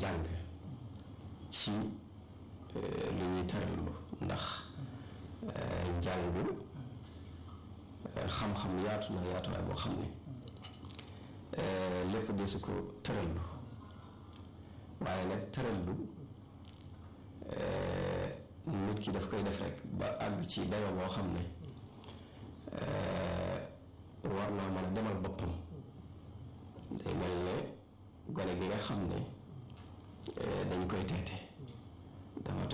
jàng ci lu ñuy tërallu ndax njàng xam-xam yaatu na yaatuwaay boo xam ne lépp desu ko tërallu waaye nag tërallu nit ki daf koy def rek ba àgg ci dayo boo xam ne war naa mën a demal boppam day mel ne gone gi nga xam ne dañ koy teete dafa